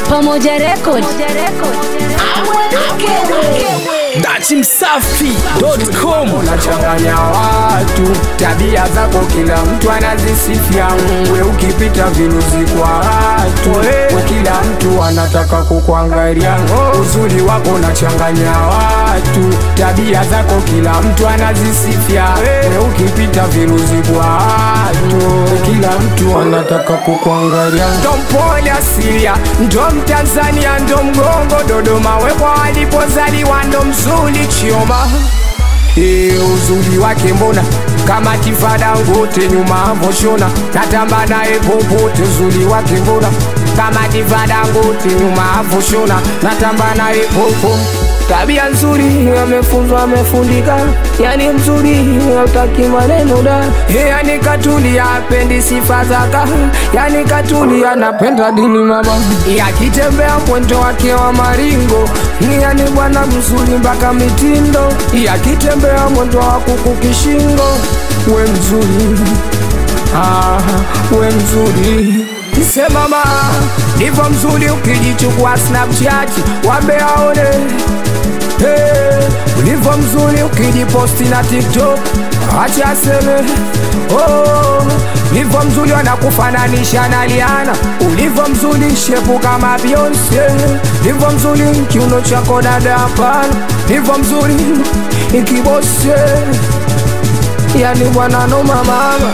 Pamoja Record. dachimsafi.com unachanganya watu, tabia zako kila mtu anazisifia. We ukipita viruzi kwa watu, we kila mtu anataka kukuangalia. Uzuri wako unachanganya watu, tabia zako kila mtu anazisifia. We ukipita viruzi kwa watu, we kila mtu anataka kukuangalia. Ndo mpole asilia, ndo Mtanzania, ndo mgongo Dodoma, wepo alipozaliwa, ndo mzuri Chioma. Ee, uzuri wake mbona kama tifada ngote nyuma avoshona natamba naye popote uzuri wake mbona kama tifada ngote nyuma avoshona natamba naye popo tabia nzuri amefunzwa amefundika yani mzuri utaki maneno da yani katuli apendi sifa zaka yani katuli anapenda dini mama yakitembea mwendo wake wa maringo yani bwana mzuri mpaka mitindo yakitembea mwendo wa kuku kishingo we mzuri ah, we mzuri semama ndivyo mzuri ukijichukua snapchat wambe aone hey, ulivyo mzuri ukijiposti na tiktok acha aseme oh, ulivyo mzuri wanakufananisha na liana ulivyo mzuri shepu kama beyonce ulivyo mzuri kiuno chako dada hapana ulivyo mzuri ikibose yani bwana noma mama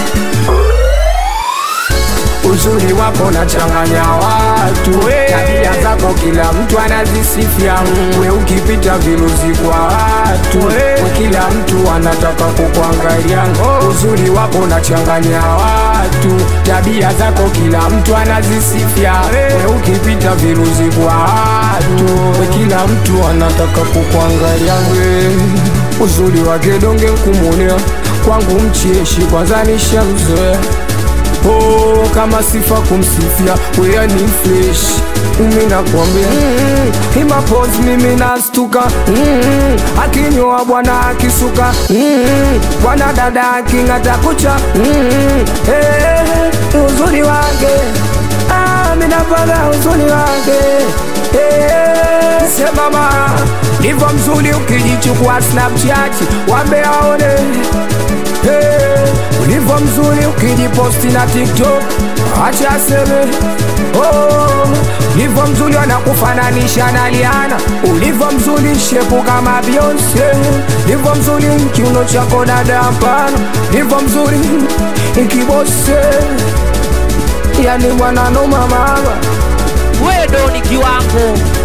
uzuri wako nachanganya watu tabia zako kila mtu anazisifia we ukipita viruzi kwa watu we kila mtu anataka kukuangalia uzuri wako nachanganya watu tabia zako kila mtu anazisifia we ukipita viruzi kwa watu we kila mtu anataka kukuangalia we uzuri wake donge kumwonea kwangu mcheshi kwanza nishamzoea Oh, kama sifa kumsifia wea ni fresh mimi nakwambia mm, imapozi mimi nastuka mm, akinyoa bwana akisuka mm, bwana dada aking'ata kucha mm, eh, uzuri wake ah, minapaga uzuri wake eh, semama ndivyo mzuri ukijichukua snapchat wambe aone hey, ulivyo mzuri ukijiposti na tiktok acha aseme oh, ulivyo mzuri wanakufananisha na liana ulivyo mzuri shepu kama beyonce ulivyo mzuri kiuno chako dada hapana ulivyo mzuri ikibose yani bwana noma mama wewe ndo ni kiwango